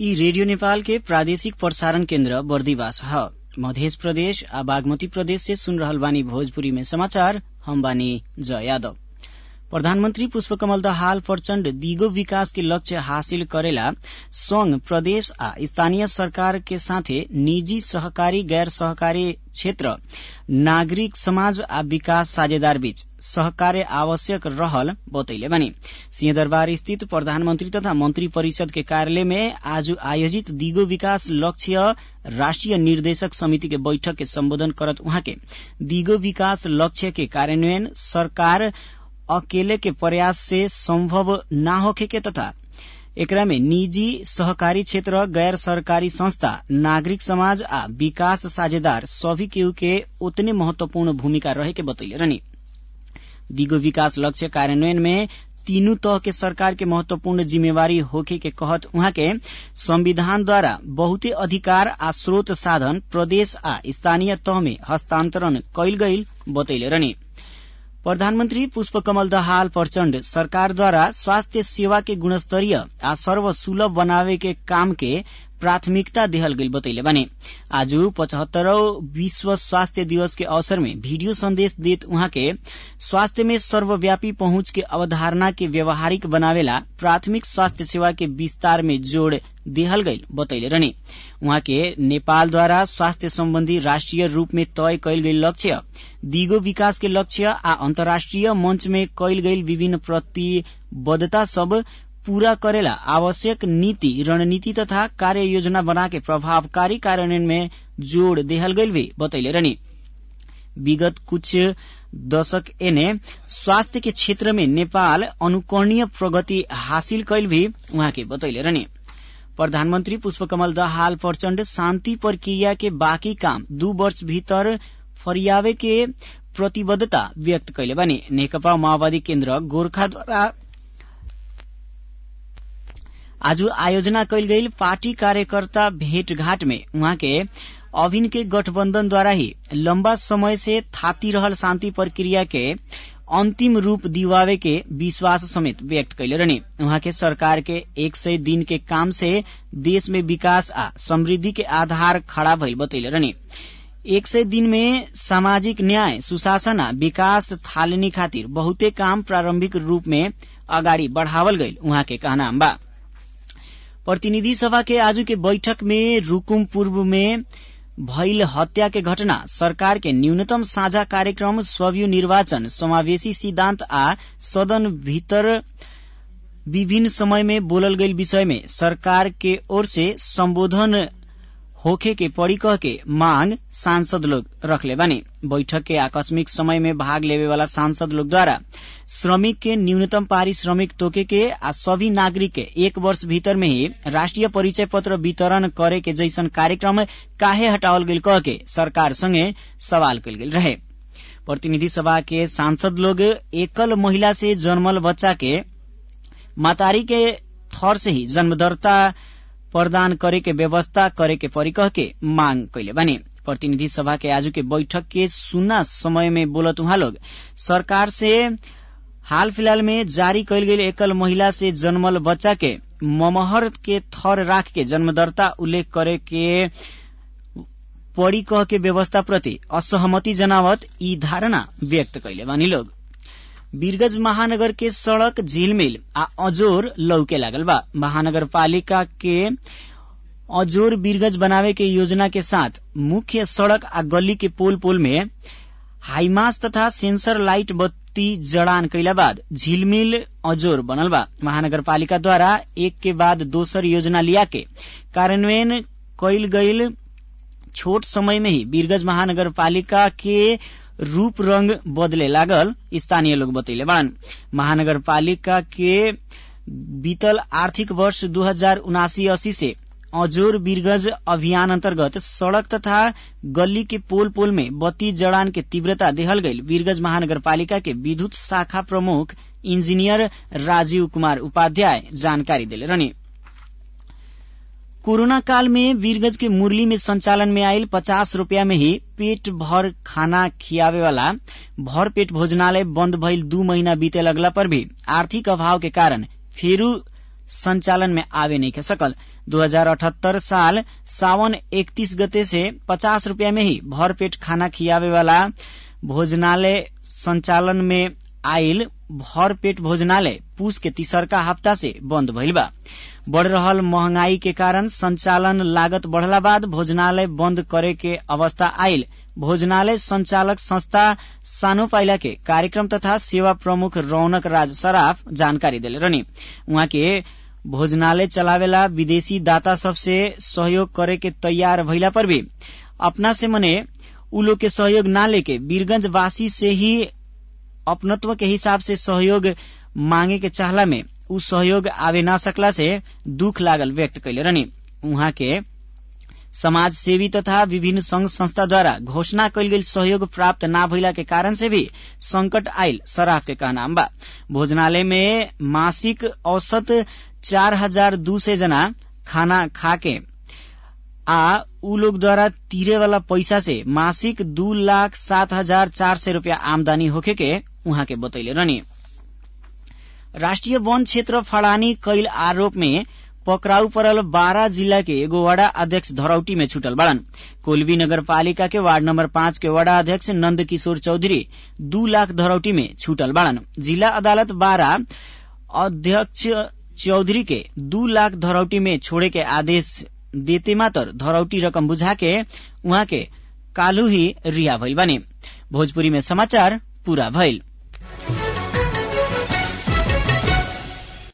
यी रेडियो नेपाल के प्रादेशिक प्रसारण केन्द्र बर्दिवास ह मध्य प्रदेश आ बागमती प्रदेश से सुन रहल बानी भोजपुरी में समाचार हम बानी जय यादव प्रधानमन्त्री पुष्पकमल दाहाल प्रचण्ड दिगो विकास के लक्ष्य हासिल करेला संघ प्रदेश आ स्थानीय सरकार के साथे निजी सहकारी गैर सहकारी क्षेत्र नागरिक समाज आ विकास साझेदार बीच सहकार्य आवश्यक रहल बतैले बानी सिंहदरबार स्थित प्रधानमन्त्री तथा मन्त्री परिषद के कार्यालय में आज आयोजित दिगो विकास लक्ष्य राष्ट्रिय निर्देशक समिति के बैठक के सम्बोधन करत उहाँ के दिगो विकास लक्ष्य के कार्यान्वयन सरकार अकेले के प्रयास से संभव न होखे के तथा एकरा में निजी सहकारी क्षेत्र गैर सरकारी संस्था नागरिक समाज आ विकास साझेदार सभी केहू के उतने महत्वपूर्ण भूमिका रहे के बतैले रहनी दिगो विकास लक्ष्य कार्यान्वयन में तीनू तह के सरकार के महत्वपूर्ण जिम्मेवारी होखे के कहत उहाँ के संविधान द्वारा बहुते अधिकार आ स्रोत साधन प्रदेश आ स्थानीय तह में हस्तांतरण कैल गईल बतैले रहनी प्रधानमन्त्री पुष्पकमल दाहाल प्रचण्ड सरकारद्वारा स्वास्थ्य सेवा के गुणस्तरीय आ सर्वसुलभ बनावे के काम के प्राथमिकता देहल गईल बतैले बानी आज पचहत्तरौं विश्व स्वास्थ्य दिवस के अवसर में वीडियो संदेश देत उहाँ के स्वास्थ्य में सर्वव्यापी पहुंच के अवधारणा के व्यवहारिक बनावेला प्राथमिक स्वास्थ्य सेवा के विस्तार में जोड़ देहल गईल बतैले रहनी उहाँ के नेपालद्वारा स्वास्थ्य सम्बन्धी राष्ट्रिय रूप में तय कैल गईल लक्ष्य दिगो विकास के लक्ष्य आ अन्तर्राष्ट्रिय मंच में कैल गईल विभिन्न प्रतिबद्धता सब पूरा करेला आवश्यक नीति रणनीति तथा कार्य योजना बना के प्रभावकारी कार्यान्वयन में जोड़ देहल गईल भी बतैले रहनी विगत कुछ दशक एने स्वास्थ्य के क्षेत्र में नेपाल अनुकरणीय प्रगति हासिल कैल भी उहाँ के बतैले रहनी प्रधानमन्त्री पुष्पकमल दाहाल प्रचण्ड शान्ति प्रक्रिया के बाँकी काम दू वर्ष भीतर फरियावे के प्रतिबद्धता व्यक्त कैले बानी नेकपा माओवादी केन्द्र गोर्खाद्वारा आज आयोजना कैल गईल पार्टी कार्यकर्ता भेंटघाट में उहाँ के अभिन के गठबन्धनद्वारा ही लम्बा समय से थाती रहल शान्ति प्रक्रिया के अन्तिम रूप दिवावे के विश्वास समेत व्यक्त कैले रहनी उहाँ के सरकार के एक सय दिन के काम से देश में विकास आ समृद्धि के आधार खड़ा भइल बतैले रहनी एक सय दिन में सामाजिक न्याय सुशासन आ विकास थालनी खातिर बहुते काम प्रारम्भिक रूप में अगाडि बढ़ावल गईल उहाँ के कहना बा प्रतिनिधि सभा के आज के बैठक में रुकुम पूर्व में भइल हत्या के घटना सरकार के न्यूनतम साझा कार्यक्रम स्वयं निर्वाचन समावेशी सिद्धांत आ सदन भीतर विभिन्न समय में बोलल गईल विषय में सरकार के ओर से संबोधन होखे के पड़ी कह के मांग सांसद लोग रखले बानी बैठक के आकस्मिक समय में भाग लेवे वाला सांसद लोग द्वारा श्रमिक के न्यूनतम पारिश्रमिक तोके के आ सभी नागरिक के एक वर्ष भीतर में ही राष्ट्रिय परिचय पत्र वितरण करे के जैसन कार्यक्रम काहे हटावल गेल कह के सरकार संगे सवाल कल गेल रहे प्रतिनिधि सभा के सांसद लोग एकल महिला से जन्मल बच्चा के मातारी के थर से ही जन्मदर्ता प्रदान करे के व्यवस्था करे के परी कह के मांग कैले बानी प्रतिनिधि सभा के आज के बैठक के सुना समय में बोलत उहाँ लोग सरकार से हाल फिलहाल में जारी कैल गेल एकल महिला से जन्मल बच्चा के ममहर के थर राख के जन्मदर्ता उल्लेख करे के पड़ी कह के व्यवस्था प्रति असहमति जनावत ई धारणा व्यक्त कैले बानी लोग वीरगंज महानगर के सड़क झिलमिल आ अजोर लौके लागल बा महानगर पालिका के अजोर वीरगंज बनावे के योजना के साथ मुख्य सड़क आ गली के पोल पोल में हाईमास तथा सेंसर लाइट बत्ती जड़ान कैला बाद झिलमिल अजोर बनल बा महानगर पालिका द्वारा एक के बाद दोसर योजना लिया के कार्यान्वयन कैल गईल छोट समय में ही वीरगंज महानगर पालिका के रूप रंग बदले लागल स्थानीय लोग बतैले बाड़न महानगर पालिका के बीतल आर्थिक वर्ष दू हजार उनासी अस्सी से अजोर वीरगंज अभियान अंतर्गत सड़क तथा गली के पोल पोल में बत्ती जड़ान के तीव्रता देहल गईल वीरगंज महानगर पालिका के विद्युत शाखा प्रमुख इंजीनियर राजीव कुमार उपाध्याय जानकारी दिले रहनी कोरोना काल में वीरगंज के मुरली में संचालन में आयल पचास रूपया में ही पेट भर खाना खियावे वाला भर पेट भोजनालय बंद भइल दू महीना बीते लगला पर भी आर्थिक अभाव के कारण फेरू संचालन में आवे नहीं के सकल 2078 साल सावन 31 गते से 50 रुपया में ही भरपेट खाना खियावे वाला भोजनालय संचालन में आइल भरपेट भोजनालय पूस के तीसरका हफ्ता से बंद भइल बा बढ़ रहल महंगाई के कारण संचालन लागत बढ़ला बाद भोजनालय बंद करे के अवस्था आइल भोजनालय संचालक संस्था सानो पाइला के कार्यक्रम तथा सेवा प्रमुख रौनक राज सराफ जानकारी दिले रहनी उहाँ के भोजनालय चलावेला विदेशी दाता सबसे सहयोग करे के तैयार भइला पर भी अपना से मने उ लोग के सहयोग ना लेके वीरगंज वासी से ही अपनत्व के हिसाब से सहयोग मांगे के चाहला में उ सहयोग आवे ना सकला से दुख लागल व्यक्त कैले रहनी उहाँ के समाज सेवी तथा विभिन्न संघ संस्था द्वारा घोषणा कैल गेल सहयोग प्राप्त ना भइला के कारण से भी संकट आयल सराफ के कहना बा भोजनालय में मासिक औसत चार हजार दू सय जना खाना खाके आ उ लोग द्वारा तीरे वाला पैसा से मासिक दू लाख सात हजार चार सय रूपियाँ आमदानी होखे के उहाँ के बतैले रहनी राष्ट्रिय वन क्षेत्र फड़ानी कैल आरोप में पकड़ाउ परल बारा जिला के एगो वडा अध्यक्ष धरौटी में छुटल बड़न कोलवी नगरपालिका के वार्ड नंबर पाँच के वडा अध्यक्ष नंद किशोर चौधरी दू लाख धरौटी में छुटल बड़न जिला अदालत बारा अध्यक्ष चौधरी के दू लाख धरौटी में छोड़े के आदेश देते मात्र धरौटी रकम बुझा के उहाँ के कालू ही रिहा भइल बने भोजपुरी में समाचार पूरा भइल